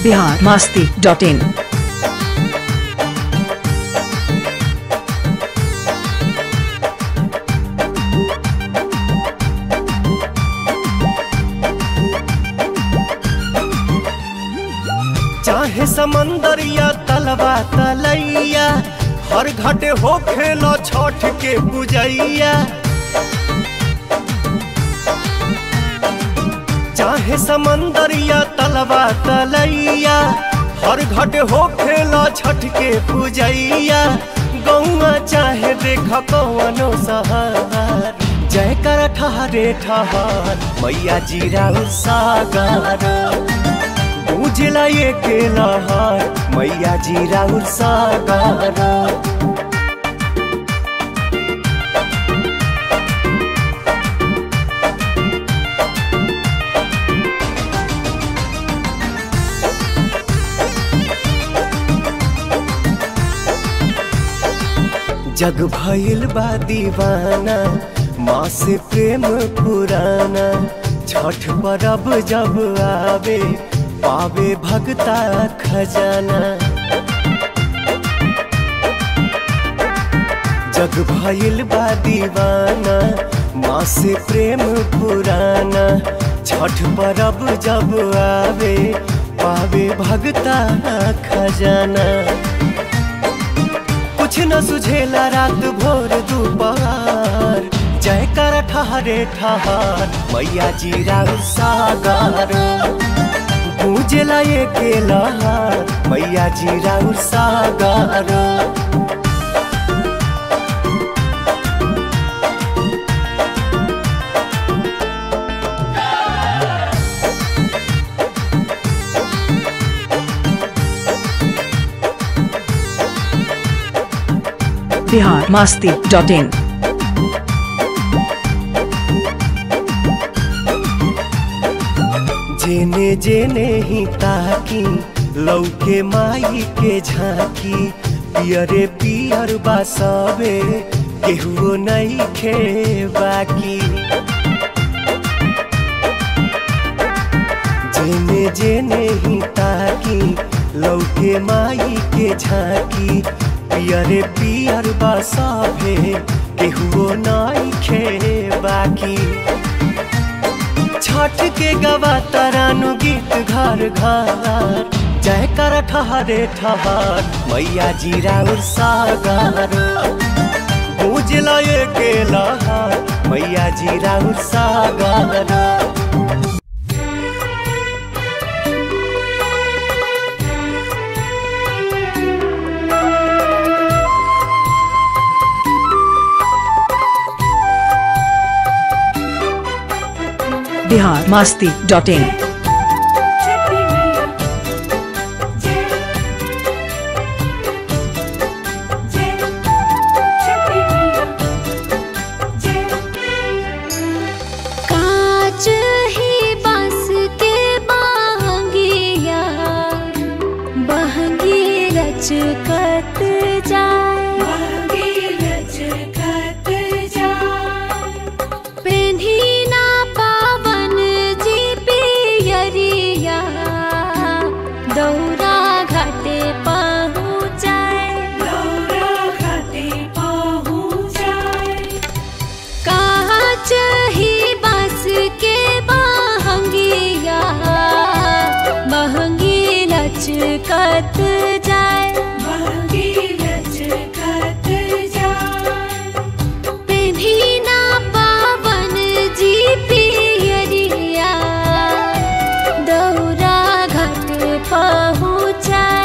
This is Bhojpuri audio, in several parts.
बिहार मास्ती डॉट इन चाहे समंदर या तलवा तलैया हर घाटे हो खेलो छठ के पूजैया चाहे समंदर या तलवा तलैया हर घाटे हो खेलो छठ के पूजैया गौआ चाहे देख कौनो सहार जय कर ठहरे ठहर मैया जीरा सागर उजला ये के लहर मैया जी राउर सागर जग भइल बा दीवाना माँ से प्रेम पुराना छठ परब जब आवे पावे भगता खजाना जग भइल बा दीवाना माँ से प्रेम पुराना छठ परब जब आवे पावे भगता खजाना कुछ न सुझेला रात भोर दोपहर जय कर ठहरे ठहर मैया जी राउ सागर पूजला ये के लहर मैया जी राउ सागर बिहार मास्ती डॉट इन जेने जेने ही ताकी लौके माई के झांकी पियरे पियर बासबे केहुओ नहीं खे बाकी जेने जेने ही ताकी लौके माई के झांकी पियरे पियर बासबे केहुओ नहीं खे बाकी छठ के गवा तरानु गीत घर घर जय कर ठहरे ठहर मैया जी राउर सागर पूजला ये के लहर मैया जी राउर सागर बिहार मास्ती डॉट इन कांच ही बांस के बांगिया बहंगी रचकत जाए पेन्ही ना पावन जी पियरिया दौरा घाटे पहुँचाए कांच ही बांस के बहंगिया महंगी लचकत जाए पेन्ही ना पावन जी पियरिया दौरा घाट पहुँचाए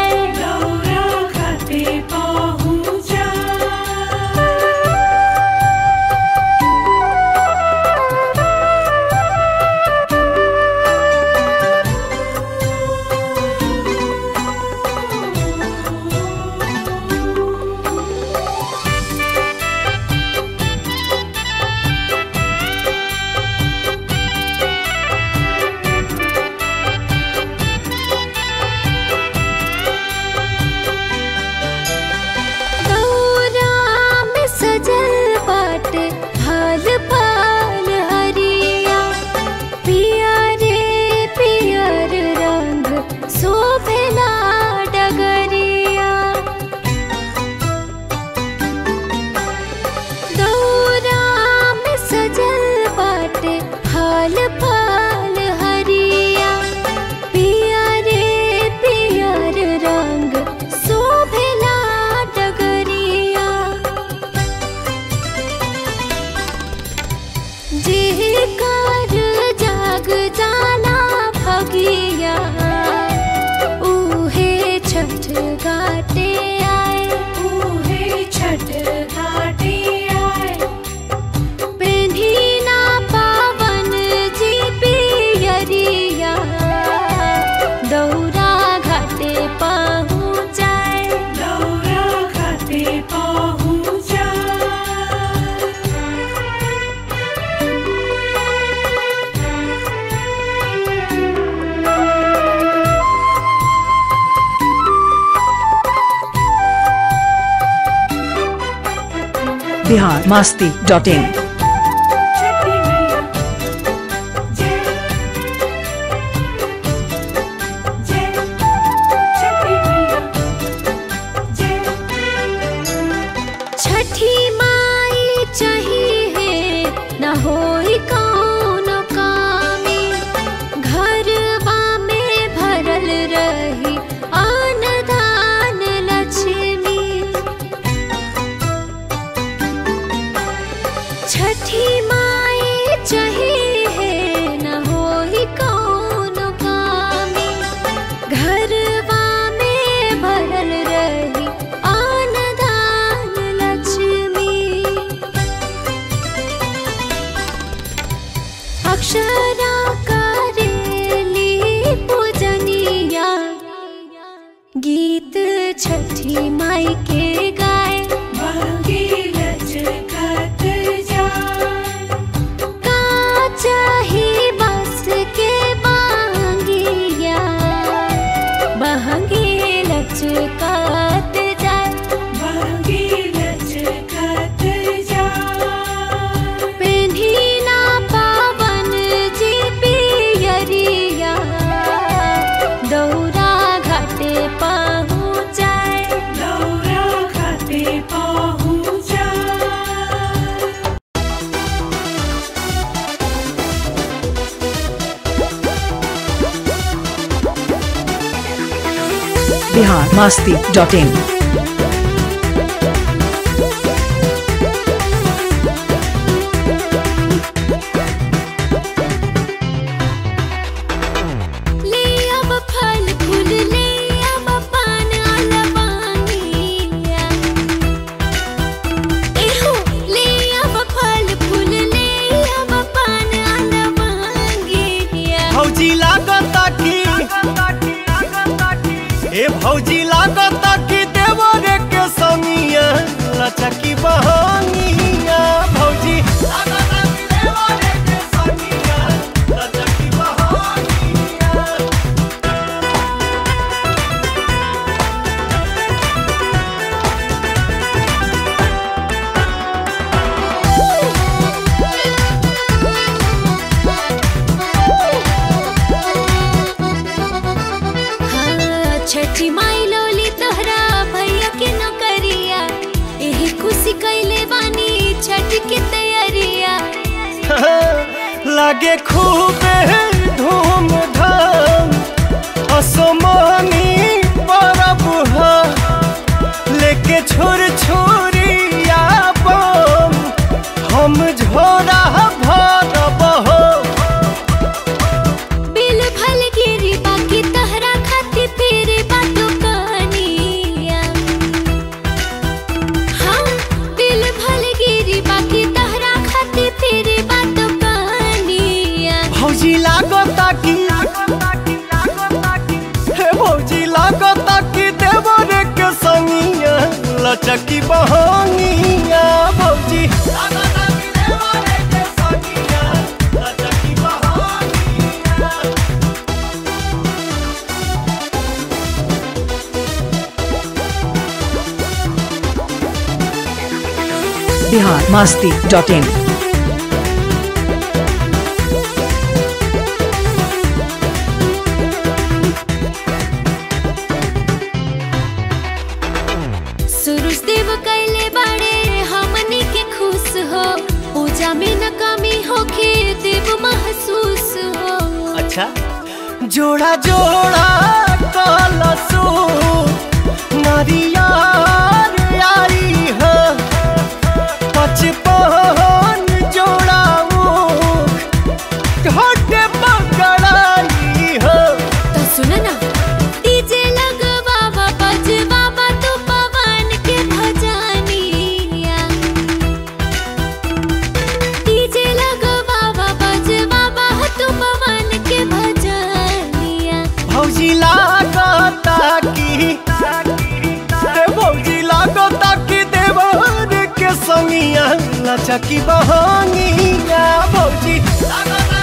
बिहार मास्ती डॉट इन छठी माई चाहिए न होई कौनो कामी घरवा में भरल रही आन धान लक्ष्मी छठी माई चाहिए न होई कौनो कामी घरवा में भरल रही आन धान लक्ष्मी अक्षरा करेली पूजनिया गीत छठी माई के गाए का चाही बस के बांगिया बहंगी लचकात जाए पेन्ही ना पावन जी पियरिया दौरा घाटे पहुँचाए बिहार मास्ती डॉट इन ले अब फल फूल ले अब पान अलवानिया एहो ले अब फल फूल ले अब पान अलवानिया भौजी लागता की ए भौजी लागता की देवरे के समिया लचकी बहनिया भौजी लागता की देवरे के समिया लचकी बहनिया हाँ, छठी माई लोली तोहरा भैया के नौकरिया एही खुशी कैले बानी छठ की तैयारिया लागे खूबे धूमधाम असमानी परब ह लेके छोर छोरिया बम हम झोरा भरब हो बिल भल गिरी बाकी तहरा खाती फिर बातों कहानिया हाँ बिल भल गिरी बाकी तहरा खाती फिर बातों कहानिया भौजी लागता की हे भौजी लागता की देवरे के संगिया लचकी बहनिया भौजी लागता की देवरे के संगिया लचकी बहनिया बिहार मास्ती डॉट इन सुरुज देव कैले बड़े हमनी के खुश हो पूजा में न कमी होके देव महसूस हो अच्छा जोड़ा जोड़ा कलसो नारियार आई है पचपन जोड़ा मुख घट पकड़ाई है तो सुन ना डीजे लगवावा बजवावा तू पवन के भजनिया डीजे लगवावा बजवावा तू पवन के भजनिया भौजी लागता की रे भौजी लागता की देवर के संगिया लचकी बहनिया भौजी लागता